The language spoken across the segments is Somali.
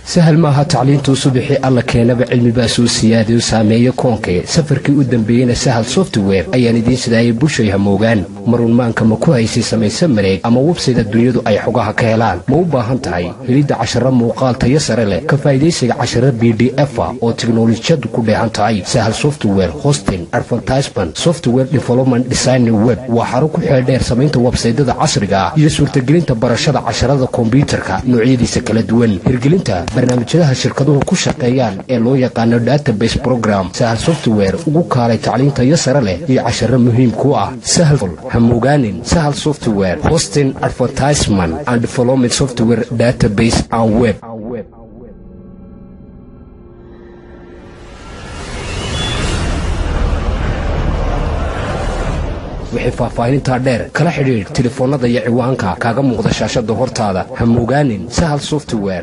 sahal maaha tacliintuu subixii alla keenaba cilmibaa soo siyaadayo saameeyo koonkee safarkii u dambeeyeyna sahal software ayaan idiin sidaayay bushay hamoogaan marunmaanka ma ku haysay samayse mareeg ama websayda dunyadu ay xogaha ka helaan ma u baahan tahay helidda casharo muuqaal tayo sare leh ka faa'idaysiga casharo b d efa oo tiknolojiyadu ku dheehan tahay sahal software hosting advertisement software development design web waa xaro ku xeeldheer samaynta websaydada casriga ah iyo suurtagelinta barashada casharada kombyuutarka noocyadiisa kala duwan hirgelinta barnaamijyadaha shirkaduhu ku shaqeeyaan ee loo yaqaano database program sahal software ugu kaalay tacliintayo sare leh iyo casharo muhiim ku ah sahal hamogaanin sahal software hosting advertisement and development software database and web wixii faahfaahinintaa dheer kala xidhiidh telefoonnada iyo ciwaanka kaaga muuqda shaashada hortaada hamogaanin sahal software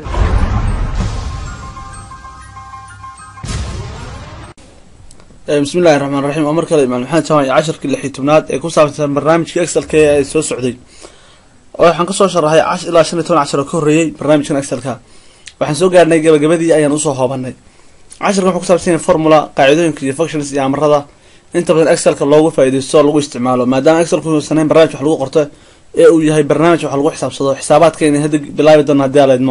bismillahi raxmaan raxiim oo mar kale imaan maxamed jaamac iyo casharkii lixii tobnaad ee ku saabsan barnaamijka excelka ee soo socday waxaan kasoo sharaxay ilaa shan iyo toban cashar oo ka horreeyey barnaamijkan excelka waxaan soo gaarnay gabagabadii ayaan usoo hoobanay casharkan wuxuu kusaabsan yahay formula qaacidooyinka iyo functions iyo amarada inta badan excelka loogu faa-idaysto oo lagu isticmaalo maadaama excelku uusaneyn barnaamij wax lagu qorto ee uu yahay barnaamij wax lagu xisaabsado xisaabaadkeena hadda bilaabi doona hadii aleedmo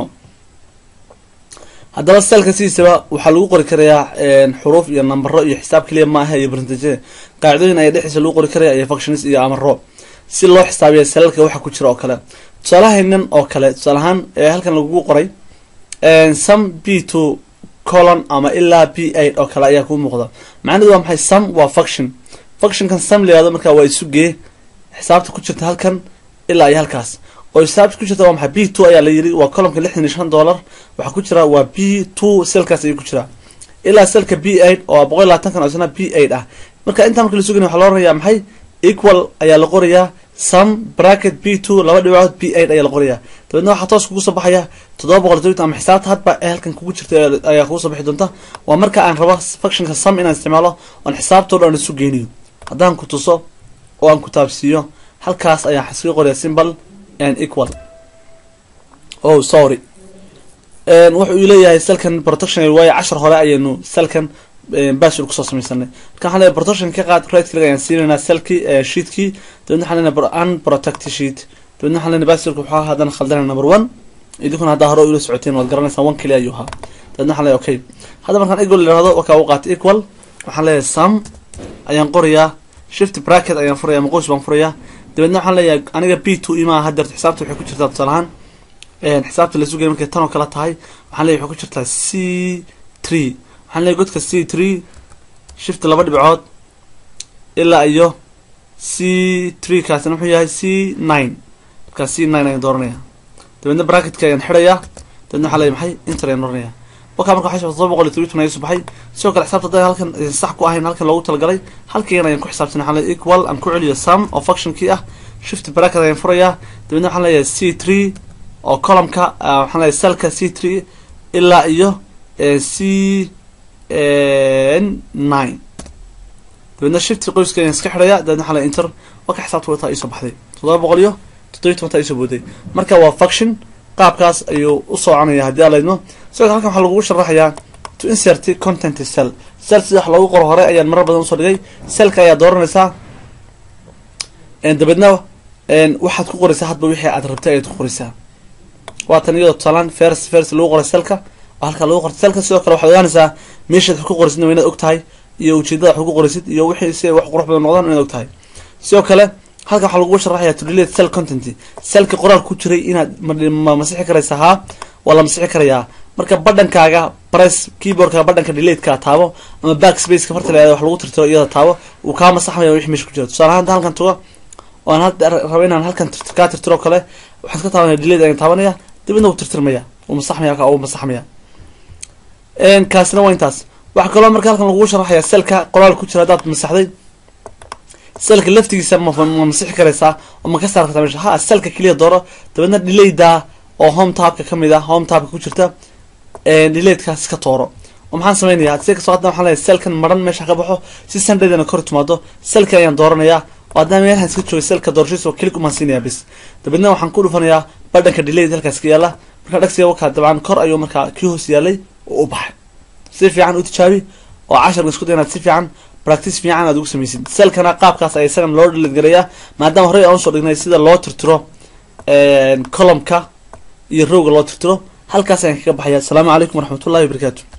haddaba selka sidiisaba waxaa lagu qori karayaa xuruuf iyo nambaro iyo xisaab keliya maaha iyo barntaje qaacidooyin ayaa dhexdiisa lagu qori karaya iyo functions iyo amaro si loo xisaabiya salalka waxa ku jira oo kale tusaalahaynan oo kale tusaalahaan ee halkan lagu qoray some b two colon ama ilaa b eight oo kale ayaa kuu muuqda macnahedu waa maxay some waa function functionkan some layihahdo markaa waa isugee xisaabta ku jirta halkan ilaa iyo halkaas oo xisaabta ku jirta waa maxay b two ayaa la yiri waa columka lixdan iyo shan dollar waxaa ku jira waa b two selkaas ayuu ku jiraa ilaa selka b eight oo boqol iyo labaatankan oo isna b eight ah marka intaa marka la suganya waxaa loo oranayaa maxay equal ayaa la qorayaa some bracket b two laba dhibacood b eight ayaa la qorayaa dabeedna waxaa toos kugu soo baxaya toddoba boqol todobitan ama xisaabta hadba ee halkan kugu jirta ayaa kugu soo bixi doonta waa marka aan rabo functionka some inaan isticmaalo oon xisaabtoo dhan isu geeniyo haddaan ku tuso oo aan ku taabsiiyo halkaas ayaan xasii qoraya symbol and equal oh sorry wuxuu uu leeyahay selkan protection waayo cashar hore ayaynu selkan bashir kusoo samaysanay marka waxaan leeyahay protection ka qaad right click ayaan siinaynaa selkii sheetkii dabeedna waxaan leenahay unprotected sheet dabeedna waxaan leenahay bashirka wuxuu ahaa haddana khaldana number one idinkuna haddaa hore ula socoteen waad garanaysaa one keli ayuu ahaa dabeedna waxaan leeyahay okay hadda markaan equal yidhahdo wakaa u qaatay equal waxaan leeyahay sum ayaan qorayaa shift bracket ayaan furaya ama qoys baan furayaa dabeedna waxaan leeyahay aniga b two imaa hadeerto xisaabta waxay ku jirtaa tusaalahaan xisaabta la sugaya markay tan oo kale tahay waxaan leeyahy waxay ku jirtaa c three waxaan leeyahy godka c three shift laba dhibcood ilaa iyo c three kaasina wuxuu yahay c nine markaa c nine ayaan dooranaya dabeedna bracketka ayaan xidhayaa dabeedna waxaa leeyahy maxay inter ayaan oranaya wakaa marka waxay todoba boqol iyo todobitan ayaa subaxay sidoo kale xisaabta hadda halkan sax ku ahayn halkan loogu talagalay halkan ayaan ku xisaabsanay waxaan leeyahay equal aan ku celiyo sum oo functionkii ah shift bracket ayaan furayaa dabeedna waxaan leeyahay c three oo columka waxaan leeyahay selka c three ilaa iyo c nine dabeedna shift qoyska ayaan iska xidhaya dabeedna waxaan leeyahay inter waka xisaabta wataa iisoo baxday toddoba boqol iyo toddobiyi tobantaa iisoo booday marka waa function qaabkaas ayuu u soconaya haddii aa laydmo sidoo kale halkan waxaa lagugu sharaxayaa to insert content cell cell sida wax loogu qoro hore ayaan marar badan usoo dhigay cellka ayaa dooranaysaa dabeedna waxaad ku qoraysaa hadba wixii aad rabtay ayaad ku qoraysaa waatan iyadoo tusaalaan fers fers lagu qoray cellka oo halkaa lagu qortay cellka sidoo kale waxaad ogaanaysaa meeshaad wax ku qoraysidna waa inaad og tahay iyo ujeedada wax ugu qoraysid iyo wixii si wax qurux badan noqdaan inaad og tahay sidoo kale halkan waxaa lagugu sharaxaya to delete cell content cellka qoraal ku jiray inaad ma masixi karaysaa haa waa la masixi karayaa marka badhankaaga press keyboardka badhanka delateka taabo ama back spaceka farta la wax lagu tirtiro iyada taabo uu kaa masaxmaya wixii meesha ku jira tusaale ahaan halkan tago oo aan rabo inaan halkan kaa tirtiro kale waxaan ka taabanaya delate ayaan taabanaya dibadna wuu tirtirmaya wuu masaxmaya uu masaxmaya kaasina waa intaas waxaa kaloo marka halkan lagugu sharaxaya cellka qoraal ku jira haddaad masaxday selka laftigiisa ma masixi karaysaa oo ma ka saar kartaa meesha ha selka keliya dooro dabeedna delayda oo home tabka kamid ah home tabka ku jirta delayedkaas iska tooro oo maxaan sameynaya si kasoo hadda waxaan leeyahay selkan maran meesha ka baxo si sandhaydana kor timaado selka ayaan dooranayaa oo haddana meelahan iska joogay selka doorashadiisa oo kelig umaan siinaya bis dabeedna waxaan ku dhufanayaa badhanka delayed halkaas ka yaala marka dhagsiga wakaa dabcan kor ayuu markaa kii hoos yaalay oo u baxay si fiican u tijaabi oo casharka isku day inaad si fiican practice fiican aad ugu samaysid selkana qaabkaas ay isagana loo dhiladgarayaa maadaama horey aan usoo dhignay sida loo tirtiro columka iyo rowga loo tirtiro halkaas ayaan kaga baxaya asalaamu calaykum waraxmatullahi wabarakaatu